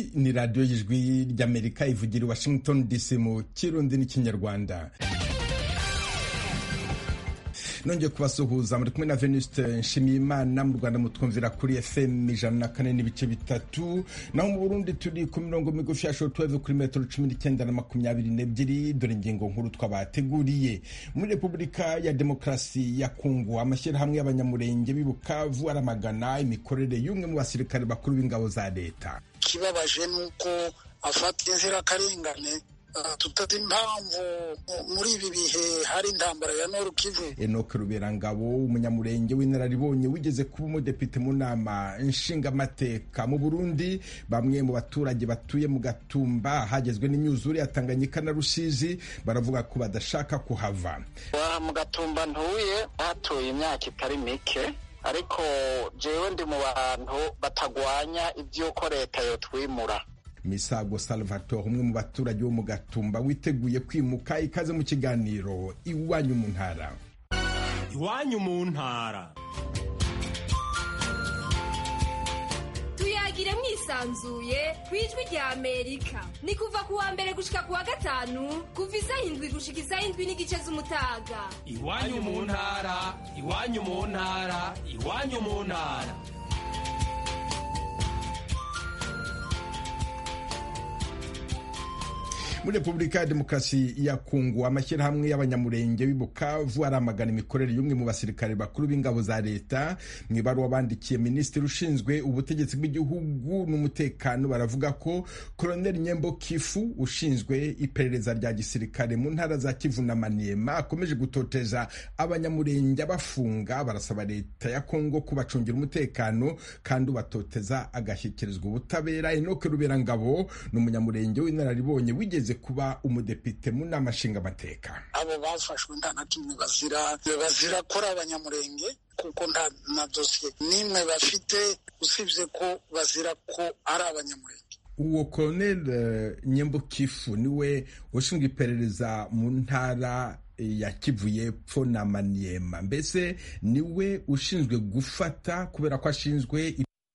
ni radiyo y'ijwi ry'amerika ivugira i washington dc mu kirundi n'ikinyarwanda nongeye kubasuhuza muri kumwe na venuste nshimiyimana mu rwanda mutwumvira kuri fm ijana na kane n'ibice bitatu naho mu burundi turi ku mirongo migufi ya shortwave kuri metero cumi n'icyenda na makumyabiri n'ebyiri dore ingingo nkuru twabateguriye muri repubulika ya demokarasi ya kongo amashyirahamwe y'abanyamurenge b'i bukavu aramagana imikorere y'umwe mu basirikare bakuru b'ingabo za leta ikibabaje ni uko afata inzirakarengane tutazi impamvu muri ibi bihe hari intambara ya noru kivu enoke ruberangabo umunyamurenge w'inararibonye wigeze kuba umudepite mu nama nshingamateka mu burundi bamwe mu baturage batuye mu gatumba hagezwe n'imyuzure ya tanganyika na rusizi baravuga ko badashaka kuhava mu gatumba ntuye hatuye imyaka itari mike ariko jewe ndi mu bantu batagwanya iby'uko leta yotwimura misago salvatore umwe mu baturage bo mu gatumba witeguye kwimuka ikaze mu kiganiro iwanyu mu ntara iwanyu mu ntara tuyagire mwisanzuye ku ijwi rya amerika ni kuva ku wa mbere gushika ku wa gatanu kuva isaha indwi gushika isaha indwi n'igice z'umutaga iwanyu mu ntara iwanyu mu ntara iwanyu mu ntara muri repubulika ya demokarasi ya kongo amashyirahamwe y'abanyamurenge b'i bukavu aramagana imikorere y'umwe mu basirikare bakuru b'ingabo za leta mu ibaruwa bandikiye minisitiri ushinzwe ubutegetsi bw'igihugu n'umutekano baravuga ko koloneli nyembo kifu ushinzwe iperereza rya gisirikare mu ntara za kivu na maniema akomeje gutoteza abanyamurenge abafunga barasaba leta ya kongo kubacungira umutekano kandi ubatoteza agashyikirizwa ubutabera enoke ruberangabo ni umunyamurenge w'inararibonye wigeze kuba umudepite mu nama nshingamateka abo bafashwe nta na kimwe bazira bazira ko ari abanyamurenge kuko nta na dosiye n'imwe bafite usibye ko bazira ko ari abanyamurenge uwo colonel nyembukifu niwe ushinzwe iperereza mu ntara ya kivu y'epfo na maniema mbese niwe ushinzwe gufata kubera ko ashinzwe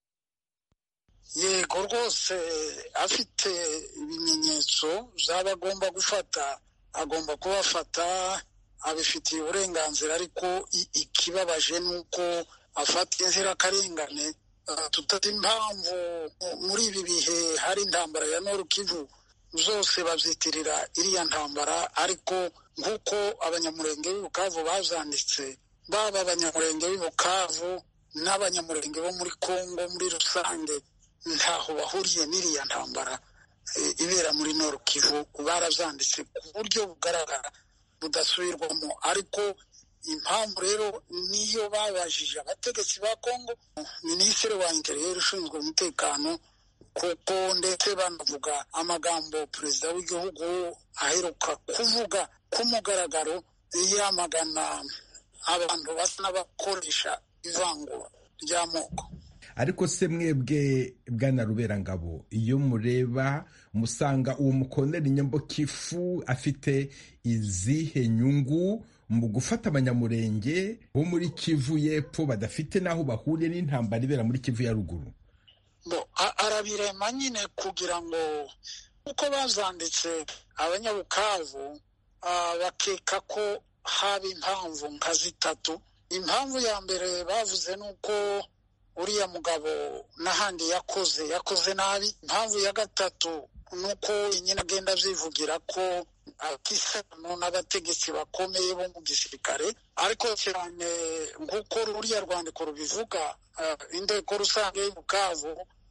yego rwose afite ibimenyetso zaba agomba gufata agomba kubafata abifitiye uburenganzira ariko ikibabaje ni uko afata inzirakarengane tutazi impamvu muri ibi bihe hari intambara ya noru kivu zose babyitirira iriya ntambara ariko nk'uko abanyamurenge b'i bukavu bazanditse baba abanyamurenge b'i bukavu n'abanyamurenge bo muri kongo muri rusange ntaho bahuriye n'iriya ntambara ibera muri noru kivu barazanditse ku buryo bugaragara budasubirwamo ariko impamvu rero niyo babajije abategetsi ba kongo minisitiri wa interiyeri ushinzwe umutekano kuko ndetse banavuga amagambo perezida w'igihugu aheruka kuvuga ku mugaragaro yamagana abantu basa n'abakoresha ivangura ry'amoko ariko se mwebwe bwana ruberangabo iyo mureba musanga uwo mukoneri nyambokifu afite izihe nyungu mu gufata abanyamurenge bo muri kivu y'epfo badafite n'aho bahuriye n'intambara ibera muri kivu ya ruguru arabirema nyine kugira ngo uko bazanditse abanyabukavu bakeka ko haba impamvu nka zitatu impamvu ya mbere bavuze ni uko uriya mugabo n'ahandi yakoze yakoze nabi impamvu ya gatatu ni uko nyine agenda abyivugira ko atisano n'abategetsi bakomeye bo mu gisirikare ariko cyane nk'uko ruriya rwandiko rubivuga inteko rusange y'ubukavu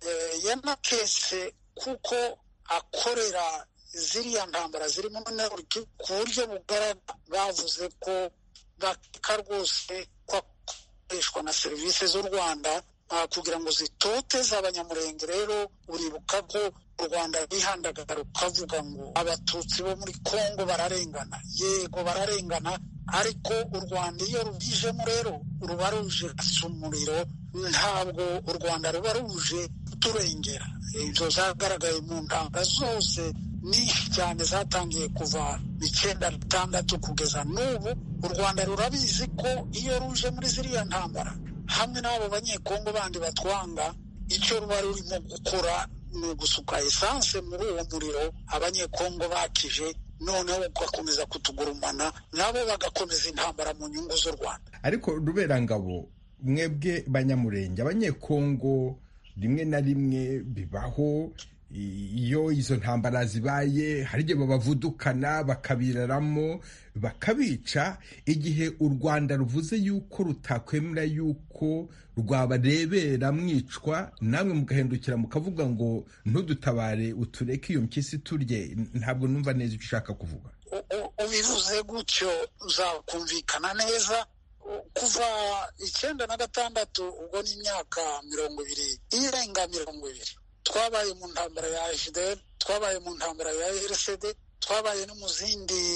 yanakese kuko akorera ziriya ntambara zirimo ku buryo bugaragara bavuze ko bakeka rwose ko akoreshwa na serivisi z'u rwanda kugira ngo zitoteze abanyamurenge rero uribuka ko u rwanda rwihandagara rukavuga ngo abatutsi bo muri kongo bararengana yego bararengana ariko u rwanda iyo rubijemo rero ruba ruje gasa umuriro ntabwo u rwanda ruba ruje kuturengera ibyo zagaragaye mu ntanga zose nyinshi cyane zatangiye kuva icyenda bitandatu kugeza n'ubu u rwanda rurabizi ko iyo ruje muri ziriya ntambara hamwe n'abo banyekongo bandi batwanga icyo ruba rurimo gukora ni ugusuka esanse muri uwo muriro abanyekongo bakije noneho ugakomeza kutugurumana nabo bagakomeza intambara mu nyungu z'u rwanda ariko ruberangabo mwebwe banyamurenge abanyekongo rimwe na rimwe bibaho iyo izo ntambara zibaye hari igihe babavudukana bakabiraramo bakabica igihe u rwanda ruvuze yuko rutakwemera yuko rwabarebera mwicwa namwe mugahindukira mukavuga ngo ntudutabare utureke iyo mpyisi turye ntabwo numva neza icyo ushaka kuvuga ubivuze gutyo uzakumvikana neza kuva icyenda na gatandatu ubwo ni imyaka mirongo ibiri irenga mirongo ibiri twabaye mu ntambara ya fdr twabaye mu ntambara ya rcd twabaye no mu zindi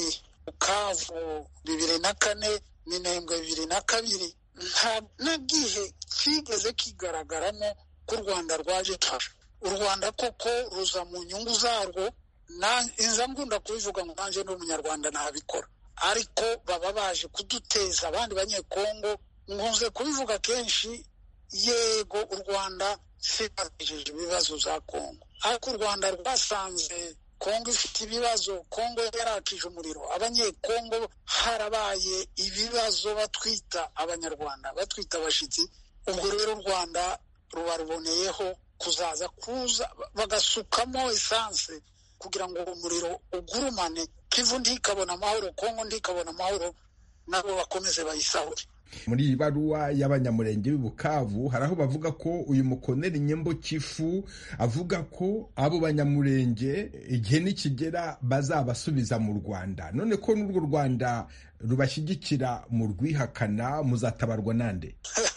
bukavu bibiri na kane minembwe bibiri na kabiri nta n'igihe kigeze kigaragaramo ko u rwanda rwaje tufasha u rwanda koko ruza mu nyungu zarwo inza ngunda kubivuga ngo nanjye ni umunyarwanda ntabikora ariko baba baje kuduteza abandi banyekongo nkunze kubivuga kenshi yego u rwanda sibagejeje ibibazo za kongo ariko u rwanda rwasanze kongo ifite ibibazo kongo yarakije umuriro abanyekongo harabaye ibibazo batwita abanyarwanda batwita abashyitsi ubwo rero u rwanda ruba ruboneyeho kuzaza kuza bagasukamo esanse kugira ngo umuriro ugurumane kivu ntikabona amahoro kongo ntikabona amahoro nabo bakomeze bayisahure muri iyi baruwa y'abanyamurenge b'i bukavu hari aho bavuga ko uyu mukoneri nyembo kifu avuga ko abo banyamurenge igihe nikigera bazabasubiza mu rwanda none ko n'urwo rwanda rubashyigikira mu rwihakana muzatabarwa nande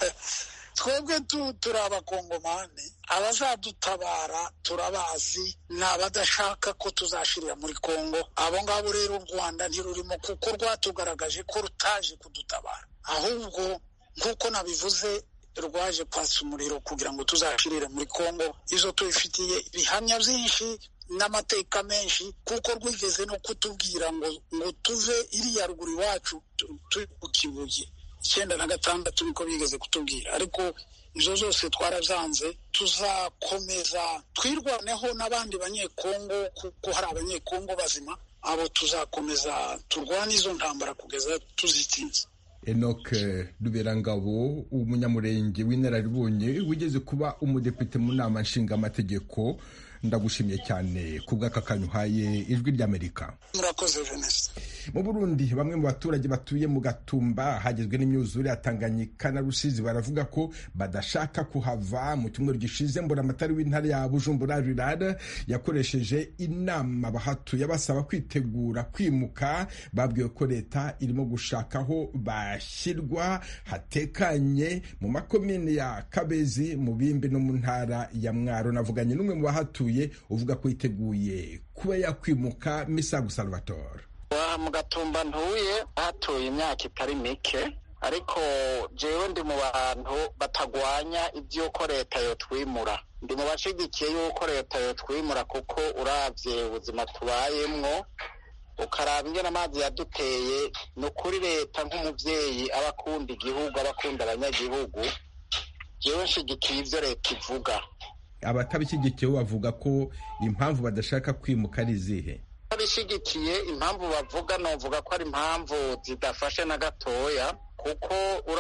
twebwe turi abakongomani abazadutabara turabazi ni abadashaka ko tuzashirira muri kongo abo ngabo rero u rwanda ntirurimo kuko rwatugaragaje ko rutaje kudutabara ahubwo nk'uko nabivuze rwaje kwatsa umuriro kugira ngo tuzashirire muri kongo izo tubifitiye ibihamya byinshi n'amateka menshi kuko rwigeze no kutubwira ngo ngo tuve iriya ruguru iwacu turi ku kibuye icyenda na gatandatu niko bigeze kutubwira ariko izo zose twarabyanze tuzakomeza twirwaneho n'abandi banyekongo kuko hari abanyekongo bazima abo tuzakomeza turwane izo ntambara kugeza tuzitsinze enoc ruberangabo umunyamurenge w'inararibonye wigeze kuba umudepite mu nama nshingamategeko ndagushimiye cyane ku bw'aka kanyu uhaye ijwi ry'amerika murakoze jeunesse mu burundi bamwe mu baturage batuye mu gatumba hagezwe n'imyuzure ya tanganyika na rusizi baravuga ko badashaka kuhava mu cyumweru gishize mburamatari w'intara ya bujumbura rirara yakoresheje inama bahatuye basaba kwitegura kwimuka babwiwe ko leta irimo gushaka aho bashyirwa hatekanye mu makomine ya kabezi mu bimbi no mu ntara ya mwaro navuganye n'umwe mu bahatuye uvuga ko yiteguye kuba yakwimuka misago salvatore mu gatumba ntuye hatuye imyaka itari mike ariko jewe ndi mu bantu batagwanya iby'uko leta yotwimura ndi mu bashigikiye y'uko leta yotwimura kuko urabye ubuzima tubayemwo ukaraba ingene amazi yaduteye ni ukuri leta nk'umubyeyi aba akunda igihugu aba akunda abanyagihugu jewe nshigikiye ibyo leta ivuga abatabishyigikiye bavuga ko impamvu badashaka kwimuka ari izihe abishigikiye impamvu bavuga novuga ko ari impamvu zidafashe na gatoya kuko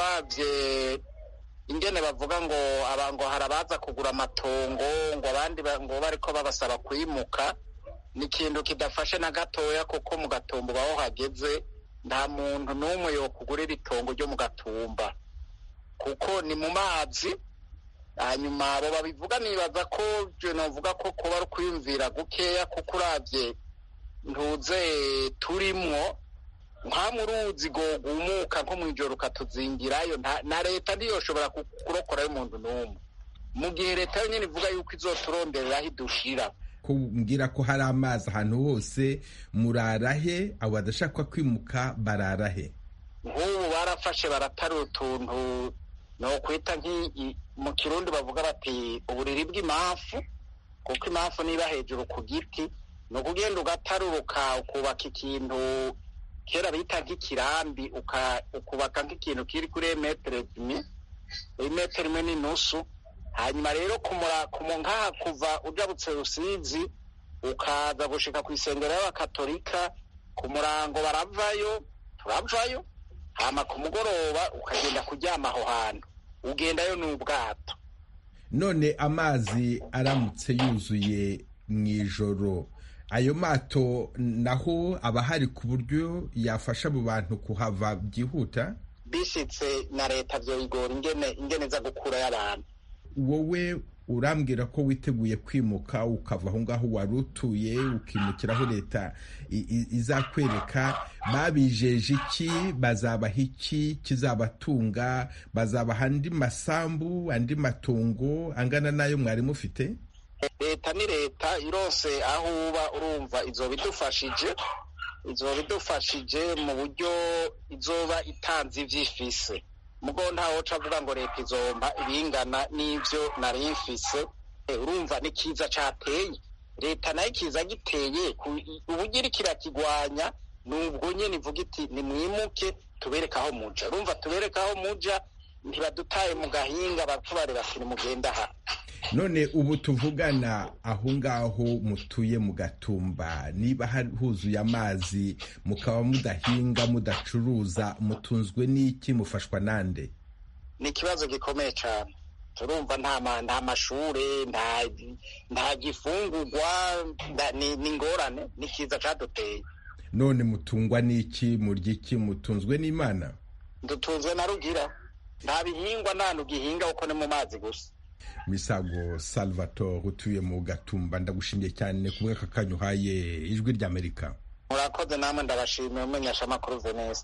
urabye ingene bavuga ngo ngo hari abaza kugura amatongo ngo abandi ngo bariko babasaba kwimuka ni ikintu kidafashe na gatoya kuko mu gatumba ubaho hageze nta muntu n'umwe yokugurira itongo ryo mu gatumba kuko ni mu mazi hanyuma abo babivuga nibaza ko novuga ko kuba ari ukwiyumvira gukeya kuko urabye ntuze turimwo nka mu ruzi gumuka nko mu ijoro ukatuzingirayo na leta ntiyoshobora kurokorayo umuntu n'umwe mu gihe leta yonyine ivuga yuko izoturonderera aho idushira ko mbwira ko hari amazi ahantu hose murarahe abo badashaka kwimuka bararahe nk'ubu barafashe baratarura utuntu ni ukwita nk'iyi mu kirundi bavuga bati uburiri bw'impamvu kuko impamvu niba hejuru ku giti ni ukugenda ugataruruka ukubaka ikintu kera bita nk'ikirambi ukubaka nk'ikintu kiri kuri metero imwe metero imwe n'inusu hanyuma rero nk'aha kuva ujabutse rusizi ukaza gushika ku isengero y'abakatolika ku murango baravayo turavayo hama ku mugoroba ukagenda kuryama aho hantu ugendayo n'ubwato none amazi aramutse yuzuye mu ijoro ayo mato naho aba hari ku buryo yafasha abo bantu kuhava byihuta bishitse na leta byoyigora ingene ingene za gukurayo abantu wowe urambwira ko witeguye kwimuka ukava aho ngaho wari utuye ukimukira aho leta izakwereka babijeje iki bazabaha iki kizabatunga bazabaha andi masambu andi matungo angana n'ayo mwari mufite leta ni leta irose aho uba urumva izoba idufashije izoba idufashije mu buryo izoba itanze ivyifise mugo ntawoca avuga ngo leta izomba ibingana n'ivyo nari mfise urumva ni kiza cateye leta nayo ikiza giteye uburyo kirakigwanya nubwo nyene ivuga iti nimwimuke tubereke aho muja urumva tubereke aho muja ntibadutaye mu gahinga batubare bati nimugenda aha none ubu tuvugana aho ngaho mutuye mu gatumba niba huzuye amazi mukaba mudahinga mudacuruza mutunzwe n'iki mufashwa nande ni ikibazo gikomeye cyane turumva nta mashure nta gifungurwa ni ingorane ni kiza cyaduteye none mutungwa n'iki murya iki mutunzwe n'imana dutunzwe na rugira nta bihingwa nta nugihinga kuko ni mu mazi gusa misago salvatore utuye mu gatumba ndagushimiye cyane ku bw'aka kanya uhaye ijwi ry'amerika murakoze namwe ndabashimiye umenyesha amakuru veneste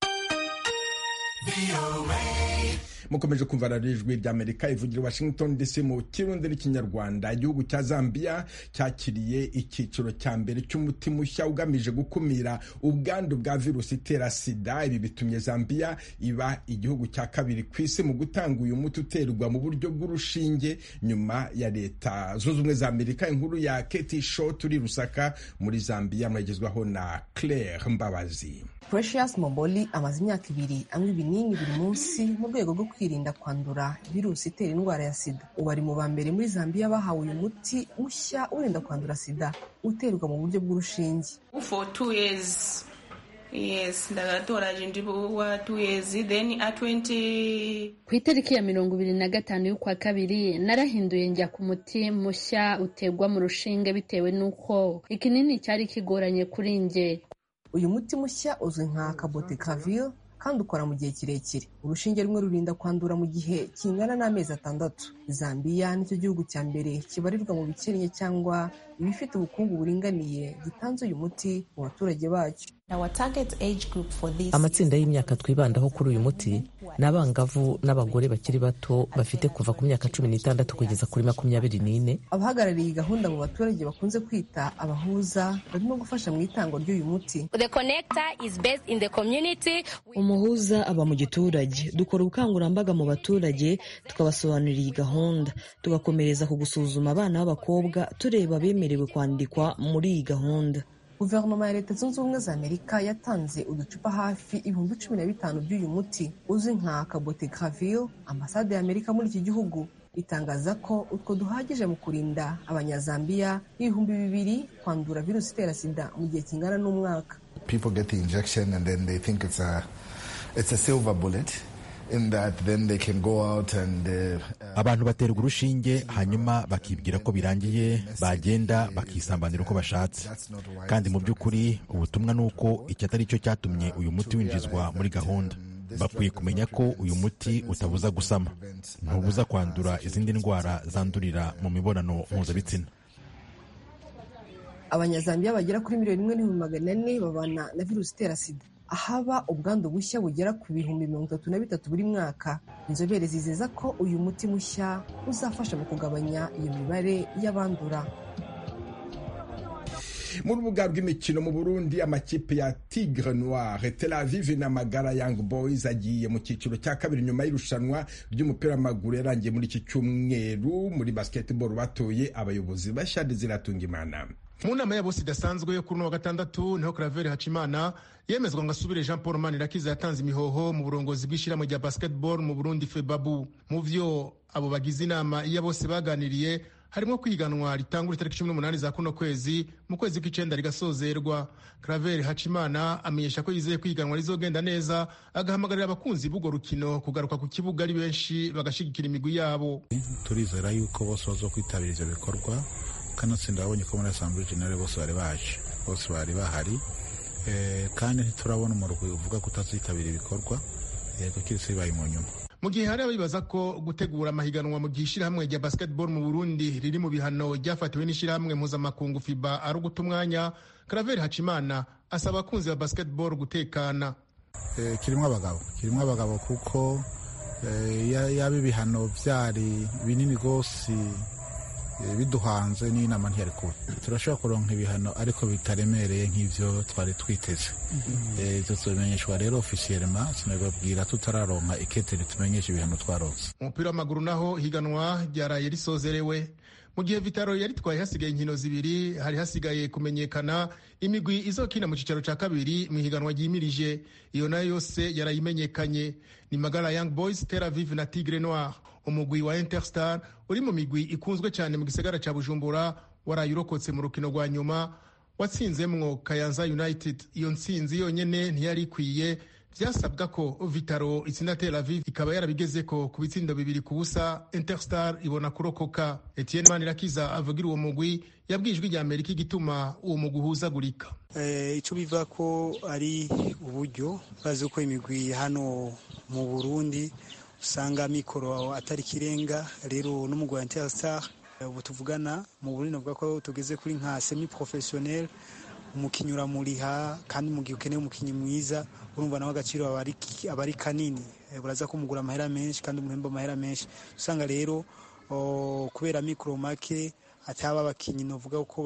mukomeje kumva radiyo ijwi ry'amerika ivugira washington dc mu kirundi n'ikinyarwanda igihugu cya zambia cyakiriye icyiciro cya mbere cy'umuti mushya ugamije gukumira ubwandu bwa virusi itera sida ibi bitumye zambia iba igihugu cya kabiri ku isi mu gutanga uyu muti uterwa mu buryo bw'urushinge nyuma ya leta zunze ubumwe za amerika inkuru ya keti show turi rusaka muri zambia mwagezwaho na claire mbabazi Precious Momboli amaze imyaka ibiri anywa ibinini buri munsi mu rwego rwo kwirinda kwandura virusi itera indwara ya sida ubu ari mu ba mbere muri Zambia bahawe uyu muti mushya urinda kwandura sida uterwa mu buryo bw'urushinge for two years yes ndagatoraje ndi wa two years then a 20 ku itariki ya mirongo ibiri na gatanu y'ukwa kabiri narahinduye njya ku muti mushya uterwa mu rushinge bitewe n'uko ikinini cyari kigoranye kuri njye uyu muti mushya uzwi nka kabotekavir kandi ukora mu gihe kirekire urushinge rumwe rurinda kwandura mu gihe kingana n'amezi atandatu zambiya nicyo gihugu cya mbere kibarirwa mu bikennye cyangwa ibifite ubukungu buringaniye gitanze uyu muti mu baturage bacyo amatsinda y'imyaka twibandaho kuri uyu muti ni abangavu n'abagore bakiri bato bafite kuva ku myaka cumi n'itandatu kugeza kuri makumyabiri n'ine abahagarariye iyi gahunda mu baturage bakunze kwita abahuza barimo gufasha mu itangwa ry'uyu muti umuhuza aba mu giturage dukora ubukangurambaga mu baturage tukabasobanurira iyi gahunda tugakomereza ku gusuzuma abana b'abakobwa tureba abemerewe kwandikwa muri iyi gahunda guverinoma ya leta zunze ubumwe za amerika yatanze uducupa hafi ibihumbi cumi na bitanu by'uyu muti uzwi nka kabotegravir ambasade ya amerika muri iki gihugu itangaza ko utwo duhagije mu kurinda abanyazambiya ibihumbi bibiri kwandura virusi itera sida mu gihe kingana n'umwaka abantu baterwa urushinge hanyuma bakibwira ko birangiye bagenda bakisambanira uko bashatse kandi mu by'ukuri ubutumwa ni uko iki atari cyo cyatumye uyu muti winjizwa muri gahunda bakwiye kumenya ko uyu muti utabuza gusama ntubuza kwandura izindi ndwara zandurira mu mibonano mpuzabitsina abanyazambiya bagera kuri miliyoni imwe n'ibihumbi magana ane babana na virusi itera sida ahaba ubwandu bushya bugera ku bihumbi mirongo itatu na bitatu buri mwaka inzobere zizeza ko uyu muti mushya uzafasha mu kugabanya iyo mibare y'abandura mu rubuga rw'imikino mu burundi amakipe ya tigre noire tel aviv na magara young boys agiye mu cyiciro cya kabiri nyuma y'irushanwa ry'umupira w'amaguru yarangiye muri iki cyumweru muri basketball batoye abayobozi bashya ziratunga imana mu nama ya bose idasanzwe yo kuri uno wa gatandatu niho Claver Hacimana yemezwa ngo asubire Jean Paul Manirakiza yatanze imihoho mu burongozi bw'ishyirahamwe rya basketball mu Burundi FEBABU mu vyo abo bagize inama iya bose baganiriye harimo kwiganwa ritangura itariki cumi n'umunani za kuno kwezi mu kwezi kw'icenda rigasozerwa Claver Hacimana amenyesha ko yizeye kwiganwa rizogenda neza agahamagarira abakunzi b'urwo rukino kugaruka ku kibuga ari benshi bagashigikira imigwi yabo turizera yuko bose bazokwitabira ivyo bikorwa kanatsinda babonye ko muri asambure generale bose bari baje bose bari bahari kandi ntiturabona umurwi uvuga ko utazitabira ibikorwa yego kiretse bibaye mu nyuma mu gihe hari abibaza ko gutegura amahiganwa mu gihe ishyirahamwe rya basketball mu burundi riri mu bihano ryafatiwe n'ishyirahamwe mpuzamakungu fiba ari uguta umwanya karaveri hacimana asaba abakunzi ba basketball gutekana kirimo abagabo kirimo abagabo kuko yaba ibihano byari binini rwose biduhanze n'inama ntiyari kuba turashobora kuronka ibihano ariko bitaremereye nk'ivyo twari twiteze ivyo tubimenyeshwa rero ofisiyelema sinabibabwira tutararonka ikete ritumenyesha ibihano twaronse umupira w'amaguru naho higanwa ryaraye risozerewe mu gihe vitaro yaritwaye hasigaye inkino zibiri hari hasigaye kumenyekana imigwi izokina mu cicaro ca kabiri mu higanwa ryimirije iyo nayo yose yarayimenyekanye ni magara young boys tel aviv na tigre noir umugwi wa interstar uri mu migwi ikunzwe cyane mu gisagara ca bujumbura waraye urokotse mu rukino rwa nyuma watsinzemwo kayanza united iyo ntsinzi yonyene ntiyari ikwiye vyasabwa ko vitaro itsinda tel aviv ikaba yarabigezeko ku bitsindo bibiri ku busa interstar ibona kurokoka etienne manirakiza avugira uwo mugwi yabwijwe rya amerika igituma uwo mugwi uhuzagurika icyo biva ko ari uburyo bazi ko imigwi hano mu burundi usanga mikoro atari ikirenga rero n'umugwi wa interstar ubu tuvugana mu burundi navuga ko tugeze kuri nka semi professionnel umukinnyi uramuriha kandi mu gihe ukeneye umukinnyi mwiza urumva nawe agaciro aba ari kanini buraza kumugura amahera menshi kandi umuhemba amahera menshi usanga rero kubera mikoro make ataba abakinnyi navuga ko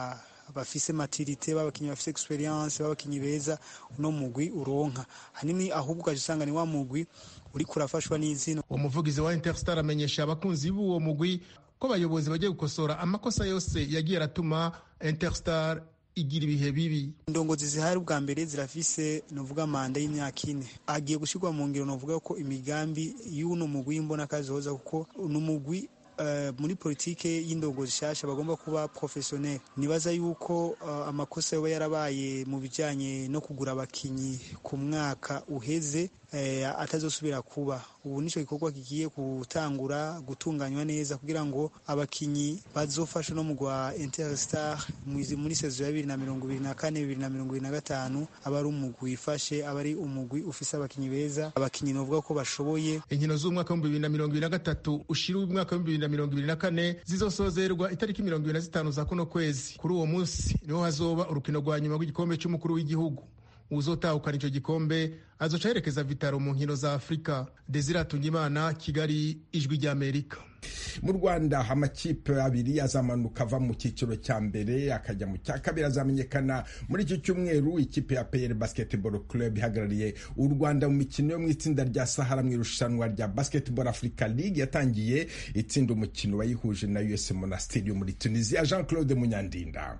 bafise maturite babakinnyi bafise experience babakinnyi beza uno mugwi uronka hanini ahubwo ukaje usanga ni wa mugwi uriko urafashwa n'izina uwo muvugizi wa interstar amenyesha abakunzi b'uwo mugwi ko abayobozi bagiye gukosora amakosa yose yagiye aratuma interstar igira ibihe bibi indongozi zihari ubwa mbere zirafise novuga manda y'imyaka ine agiye gushirwa mu ngiro novuga ko imigambi y'uno mugwi mbona kazoza kuko uno mugwi Uh, muri politike y'indongozi shasha bagomba kuba professionnel nibaza yuko uh, amakosa yoba yarabaye mu bijanye no kugura abakinyi ku mwaka uheze uh, atazosubira kuba ubu nico gikorwa kigiye gutangura gutunganywa neza kugira ngo abakinyi bazofasha no mugwa Interstar muri sezo ya bibiri na mirongo ibiri na kane bibiri na mirongo ibiri na gatanu aba ari umugwi wifashe aba ari umugwi ufise abakinyi beza abakinyi novuga ko bashoboye inkino z'umwaka w'ibihumbi bibiri na mirongo ibiri na gatatu ushira umwaka w'ibihumbi bibiri na mirongo ibiri na kane zizosozerwa itariki mirongo ibiri na zitanu za kuno kwezi kuri uwo munsi niho hazoba urukino rwa nyuma rw'igikombe cy'umukuru w'igihugu uzotahukana icyo gikombe azoca yerekeza vitaro mu nkino za afurika desire atungimana kigali ijwi ry'amerika mu rwanda amakipe abiri azamanuka ava mu cyiciro cya mbere akajya mu cya kabiri azamenyekana muri iki cyumweru ikipe ya peyeri basketball club ihagarariye u rwanda mu mikino yo mu itsinda rya sahara mu irushanwa rya basketball africa league yatangiye itsinda umukino wayihuje na us monastiri yo muri tunisia jean claude munyandinda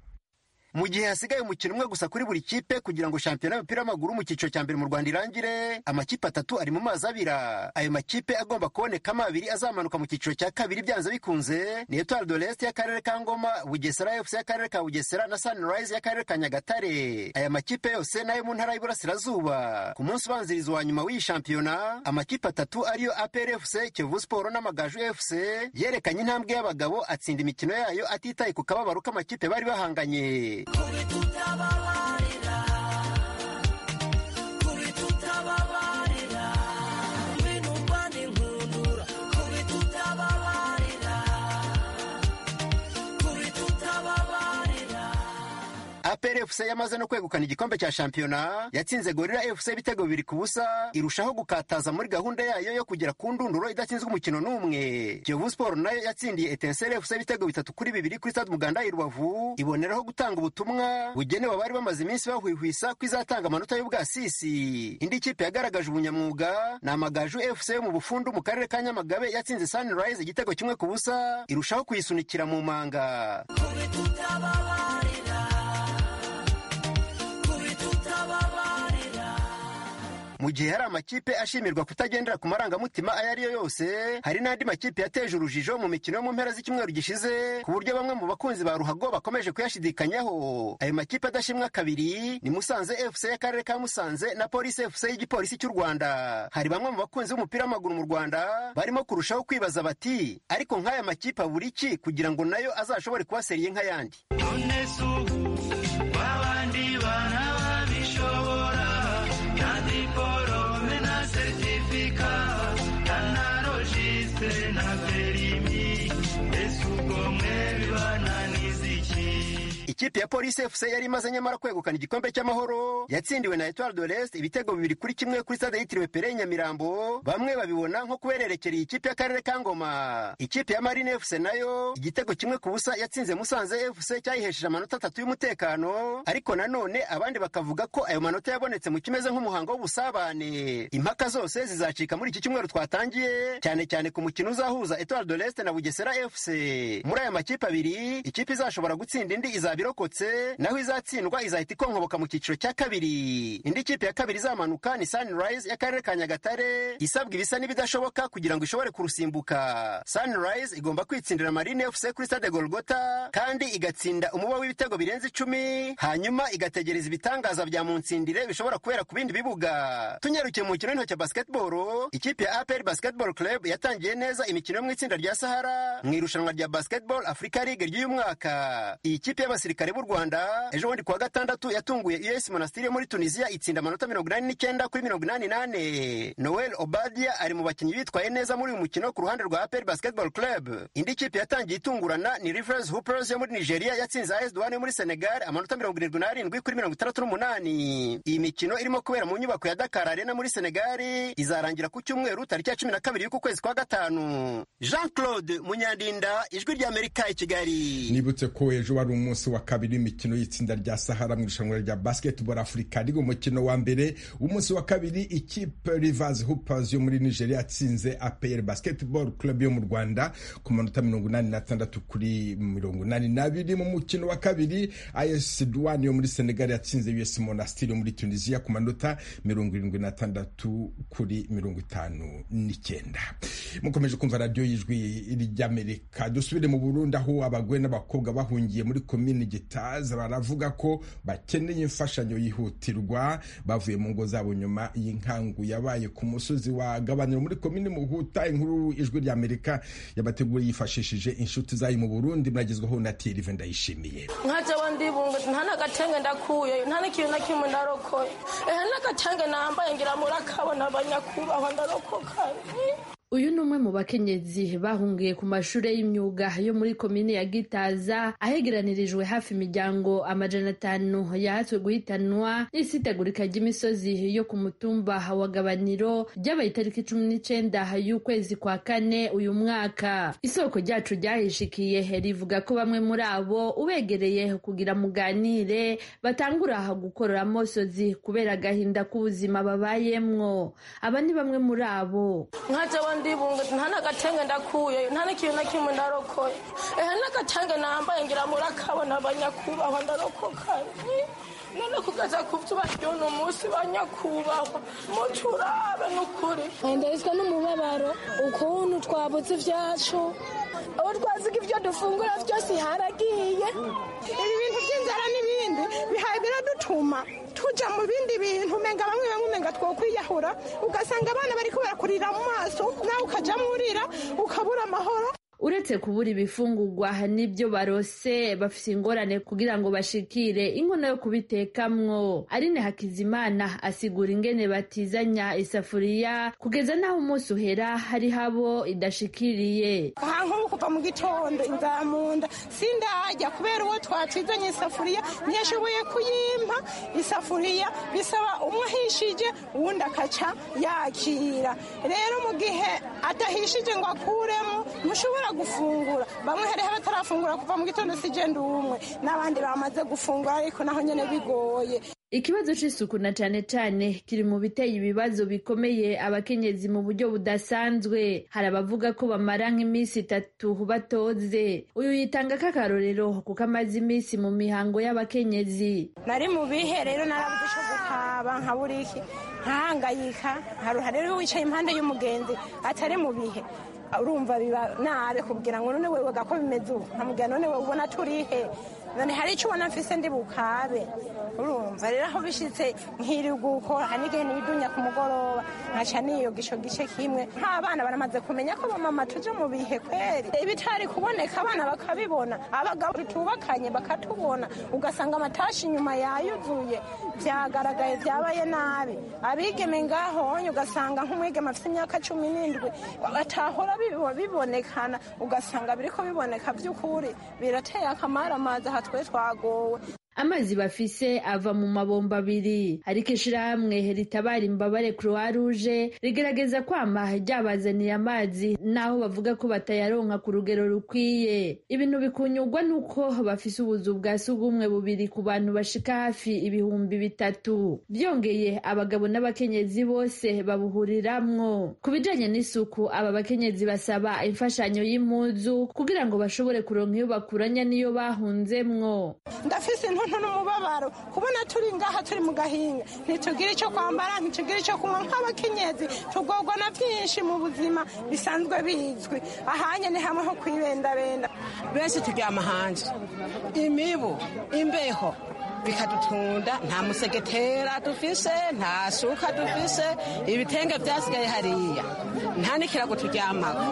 mu gihe hasigaye umukino umwe gusa kuri buri kipe kugira ngo shampiyona y'umupira w'amaguru mu cyiciro cya mbere mu rwanda irangire amakipe atatu ari mu mazi abira ayo makipe agomba kubonekamo abiri azamanuka mu cyiciro cya kabiri byanze bikunze ni etoile de l'est y'akarere ka ngoma bugesera fc y'akarere ka bugesera na sunrise y'akarere ka nyagatare aya makipe yose nayo mu ntara y'iburasirazuba ku munsi ubanziriza wa nyuma w'iyi shampiyona amakipe atatu ariyo apr fc kiyovu siporo n'amagaju fc yerekanye intambwe y'abagabo atsinda imikino yayo atitaye ku kababaro k'amakipe bari bahanganye apr apr fc yamaze no kwegukana igikombe cya shampiyona yatsinze gorira fc ibitego bibiri ku busa irushaho gukataza muri gahunda yayo yo kugera ku ndunduro idatsinzwe umukino n'umwe kiyovu sport nayo yatsindiye etenseri fc ibitego bitatu kuri bibiri kuri stade muganda i rubavu iboneraho gutanga ubutumwa bugenewe abari bamaze iminsi bahwihwisa ko izatanga amanota y'ubwasisi indi kipe yagaragaje ubunyamwuga ni amagaju fc yo mu bufundu mu karere ka nyamagabe yatsinze sunrise igitego kimwe ku busa irushaho kuyisunikira mu manga mu gihe hari amakipe ashimirwa kutagendera ku marangamutima ayo ari yo yose hari n'andi makipe yateje urujijo mu mikino yo mu mpera z'icyumweru gishize ku buryo bamwe mu bakunzi ba ruhago bakomeje kuyashidikanyaho ayo makipe adashimwa kabiri ni musanze fc y'akarere ka musanze na polisi fc y'igipolisi cy'u rwanda hari bamwe mu bakunzi b'umupira w'amaguru mu rwanda barimo kurushaho kwibaza bati ariko nk'aya makipe abura iki kugira ngo nayo azashobore kuba seriye nk'ayandi ikipe ya polisi fc yari imaze nyamara kwegukana igikombe cy'amahoro yatsindiwe na etoile de l'est ibitego bibiri kuri kimwe kuri stade yitiriwe pere nyamirambo bamwe babibona nko kubererekera ikipe y'akarere ka ngoma ikipe ya marine fc nayo igitego kimwe ku busa yatsinze musanze fc cyayihesheje amanota atatu y'umutekano ariko nanone abandi bakavuga ko ayo manota yabonetse mu kimeze nk'umuhango w'ubusabane impaka zose zizacika muri iki cyumweru twatangiye cyane cyane ku mukino uzahuza etoile de l'est na bugesera fc muri aya makipe abiri ikipe izashobora gutsinda indi izaba irokotse naho izatsindwa izahita ikonkoboka mu cyiciro cya kabiri indi kipe ya kabiri izamanuka ni sunrise y'akarere ka nyagatare isabwa ibisa n'ibidashoboka kugira ngo ishobore kurusimbuka sunrise igomba kwitsindira marine fc kuri stade golgota kandi igatsinda umuba w'ibitego birenze icumi hanyuma igategereza ibitangaza bya munsindire bishobora kubera ku bindi bibuga tunyarukiye mu mukino w'intoki basketball ikipe ya apr basketball club yatangiye neza imikino yo mu itsinda rya sahara mu irushanwa rya basketball africa league ry'uyu mwaka iyi kipe y'abasirikare b'u rwanda ejo bundi kuwa gatandatu yatunguye us monastiri yo muri tunisiya itsinda amanota mirongo inani n'icyenda kuri mirongo inani n'ane noel obadia ari mu bakinnyi bitwaye neza muri uyu mukino ku ruhande rwa apr basketball club indi kipe yatangiye itungurana ni rivers hoopers yo muri nigeria yatsinze as duwane yo muri senegal amanota mirongo irindwi n'arindwi kuri mirongo itandatu n'umunani iyi mikino irimo kubera mu nyubako ya dakar arena muri senegal izarangira ku cyumweru tariki ya cumi na kabiri y'uku kwezi kwa gatanu jean claude munyandinda ijwi ry'amerika i kigali nibutse ko ejo wari umunsi wa kabiri w'imikino y'itsinda rya sahara mu irushanwa rya basketball africa riga umukino wa mbere umunsi wa kabiri ikipe rivers hoopers yo muri nigeria yatsinze apr basketball club yo mu rwanda ku manota mirongo inani n'atandatu kuri mirongo inani n'abiri mu mukino wa kabiri as duwane yo muri senegal yatsinze us monastir yo muri tunisia ku manota mirongo irindwi n'atandatu kuri mirongo itanu n'icyenda mukomeje kumva radiyo y'ijwi ry'amerika dusubire mu burundi aho abagore n'abakobwa bahungiye muri komini gitaza baravuga ko bakeneye imfashanyo yihutirwa bavuye mu ngo zabo nyuma y'inkangu yabaye ku musozi wa gabaniro muri komini muhuta inkuru ijwi ry'amerika yabateguye yifashishije inshuti zayo mu burundi muragezwaho na tirive ndayishimiye nka jewe ndibunga nta n'agatenge ndakuye nta n'ikintu na kimwe ndarokoye ehe n'agatenge nambaye ngira murakabona abanyakubahwa ndarokoka uyu ni umwe mu bakenyezi bahungiye ku mashuri y'imyuga yo muri komine ya gitaza ahegeranirijwe hafi imiryango amajana atanu yahatswe guhitanwa n'isitegurika ry'imisozi yo ku mutumba wa gabaniro ryabaye itariki cumi n'icenda y'ukwezi kwa kane uyu mwaka isoko ryacu ryahishikiye rivuga ko bamwe muri abo ubegereye kugira muganire batangura gukorora amosozi kubera agahinda k'ubuzima babayemwo aba ni bamwe muri abo ndibunga nta n'agatenge ndakuye nta n'ikintu na kimwe ndarokoye ehe n'agatenge nambaye ngira murakabona abanyakubahwa ndarokoka none kugeza ku byo baryona umunsi banyakubahwa mucurabe n'ukuri ndarizwa n'umubabaro ukuntu twabuze ibyacu aho twaziga ibyo dufungura byose haragiye ibi bintu by'inzara n'ibindi bihaye biradutuma tuja mu bindi bintu umenga bamwe bamwe umenga twokwiyahura ugasanga abana bariko barakurira mu maso nawe ukajamwo urira ukabura amahoro uretse kubura ibifungurwa n'ibyo barose bafise ingorane kugira ngo bashikire inkono yo kubitekamwo arine hakizimana asigura ingene batizanya isafuriya kugeza n'aho umunsi uhera hari habo idashikiriye aha nk'ubu kuva mu gitondo inzara mu nda sindajya kubera uwo twatizanye isafuriya ntiyashoboye kuyimpa isafuriya bisaba umwe ahishije uwundi akaca yakira rero mu gihe adahishije ngo akuremo ntushobora gufungura bamwe hariho abatarafungura kuva mu gitondo si genda umwe n'abandi bamaze gufungura ariko naho nyine bigoye ikibazo c'isuku na cane cane kiri mu biteye ibibazo bikomeye abakenyezi mu buryo budasanzwe hari abavuga ko bamara nk'iminsi itatu batoze uyu yitanga k'akarorero kuko amaze iminsi mu mihango y'abakenyezi nari mu bihe rero narabuze ico gukaba nka buriki nkahangayika haruha rero wicaye impande y'umugenzi atari mu bihe urumva biba nabi kubwira ngo none wewe gako bimeze ubu nkamubwira none wewe ubona turihe none hari icyo ubona mfise ndi bukabe urumva rero aho bishitse nkiri gukora hari n'igihe nibidunya ku mugoroba nkaca niyoga ico gice kimwe nk'abana baramaze kumenya ko bamama tuje mu bihe kweri ibitari kuboneka abana bakabibona abagabo tutubakanye bakatubona ugasanga amatashi inyuma yayuzuye vyagaragaye vyabaye nabi abigeme ngahonye ugasanga nk'umwigeme afite imyaka cumi n'indwi batahora bibonekana ugasanga biriko biboneka vy'ukuri birateye akamaramaza aha twe twagowe amazi bafise ava mu mabomba abiri ariko ishirahamwe ritabara imbabare croix rouge rigerageza kwama ryabazaniye amazi naho bavuga ko batayaronka ku rugero rukwiye ibintu bikunyurwa nuko bafise ubuzu bwa sugumwe bubiri ku bantu bashika hafi ibihumbi bitatu byongeye abagabo n'abakenyezi bose babuhuriramwo ku bijanye n'isuku aba bakenyezi basaba imfashanyo y'impuzu kugira ngo bashobore kuronka iyo bakuranya n'iyo bahunzemwo ndafise intuntu n'umubabaro kubona turi ngaha turi mu gahinga ntitugire icyo kwambara ntitugire icyo kunywa nk'abakenyezi tugorwa na byinshi mu buzima bisanzwe bizwi ahanye ni hamwe ho kwibendabenda benshi turyama hanze imibu imbeho bikadutunda nta musegetera dufise nta suka dufise ibitenge byasigaye hariya nta n'ikirago turyamako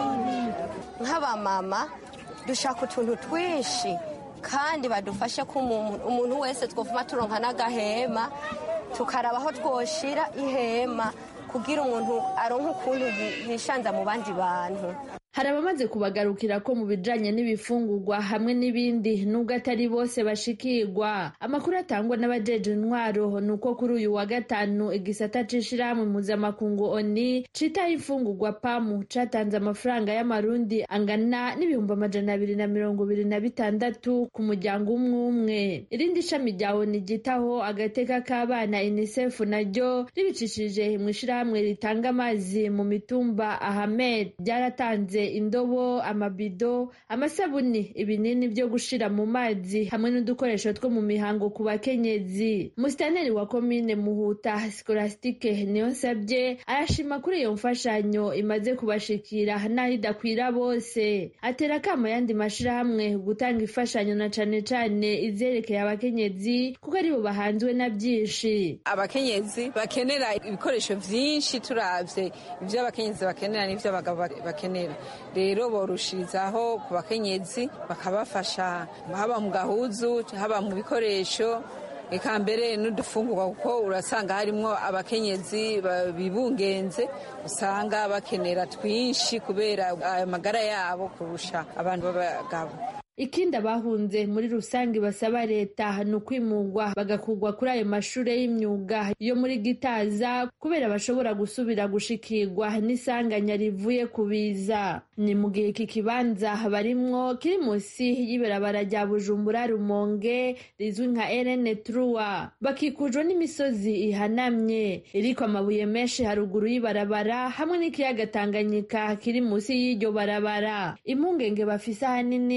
nk'abamama dushaka utuntu twinshi kandi badufashe ko umuntu wese twavuma turonka n'agahema tukaraba aho twoshira ihema kugira umuntu aronke ukuntu yishanza mu bandi bantu hari abamaze kubagarukira ko mu bijanye n'ibifungurwa hamwe n'ibindi nubwo atari bose bashikirwa amakuru atangwa n'abajeje intwaro ni uko kuri uyu wa gatanu igisata c'ishirahamwe mpuzamakungu oni citaho imfungurwa pamu catanze amafaranga y'amarundi angana n'ibihumbi amajana abiri na mirongo ibiri na bitandatu ku muryango umwe umwe irindi shami rya oni ryitaho agateka k'abana unicef naryo ribicishije mu ishirahamwe ritanga amazi mu mitumba ahamed ryaratanze indobo amabido amasabuni ibinini byo gushira mu mazi hamwe n'udukoresho two mu mihango ku bakenyezi musitaneri wa komine muhuta skolastike niyonsabye arashima kuri iyo mfashanyo imaze kubashikira n'aho idakwira bose atera akamo yandi mashirahamwe gutanga imfashanyo na cane cane izerekeye abakenyezi kuko aribo bahanzwe na byinshi abakenyezi bakenera ibikoresho vyinshi turavye ivyo abakenyezi bakenera n'ivyo abagabo bakenera rero borushirizaho ku bakenyezi bakabafasha haba mu gahuzu haba mu bikoresho eka mbere n'udufungurwa kuko urasanga harimwo abakenyezi bibungenze usanga bakenera twinshi kubera amagara yabo kurusha abantu b'abagabo ikindi abahunze muri rusange basaba leta ni ukwimurwa bagakurwa kuri ayo mashuri y'imyuga yo muri gitaza kubera bashobora gusubira gushikirwa n'isanganya rivuye ku biza ni mu gihe iki kibanza barimwo kiri munsi y'ibarabara rya bujumbura rumonge rizwi nka erene truwa bakikujwe n'imisozi ihanamye iriko amabuye menshi haruguru y'ibarabara hamwe n'ikiyaga tanganyika kiri munsi y'iryo barabara impungenge bafise ahanini ziri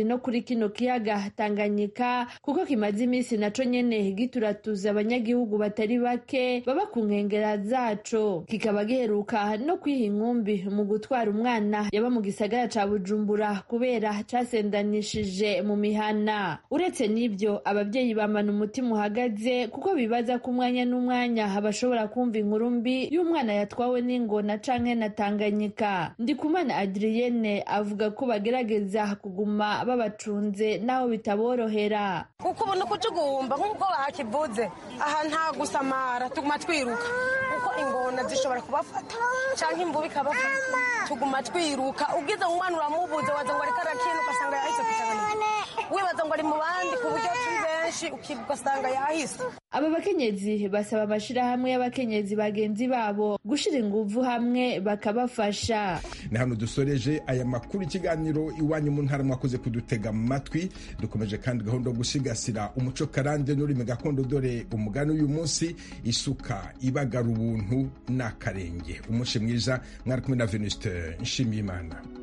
no kuri kino kiyaga tanganyika kuko kimaze iminsi naco nyene gituratuza abanyagihugu batari bake baba ku nkengera zaco kikaba giheruka no kwiha inkumbi mu gutwara umwana yaba mu gisagara ca bujumbura kubera casendanishije mu mihana uretse n'ivyo abavyeyi bamana umutima uhagaze kuko bibaza ko umwanya n'umwanya bashobora kumva inkuru mbi y'umwana yatwawe n'ingona canke na tanganyika ndikumana adriyene avuga ko bagerageza kuguma babacunze naho bitaborohera kuko ubona uko tugomba nk'uko bakivuze aha nta gusamara tuguma twiruka kuko ingona zishobora kubafata cyangwa imvubu ikabafata tuguma twiruka ubwiza umwana uramubuze waza ngo ariko arakina ugasanga yahise kutanganyika wibaza ngo ari mu bandi ku buryo turi benshi ukiga ugasanga yahise aba bakenyezi basaba amashirahamwe y'abakenyezi bagenzi babo gushira inguvu hamwe bakabafasha ni hano dusoreje aya makuru ikiganiro iwanyu mu ntara mwakoze kudutega amatwi dukomeje kandi gahunda yo gusigasira umuco karande n'ururimi gakondo dore umugani w'uyu munsi isuka ibagara ubuntu n'akarenge umunsi mwiza mwari kumwe na venuste nshimiyimana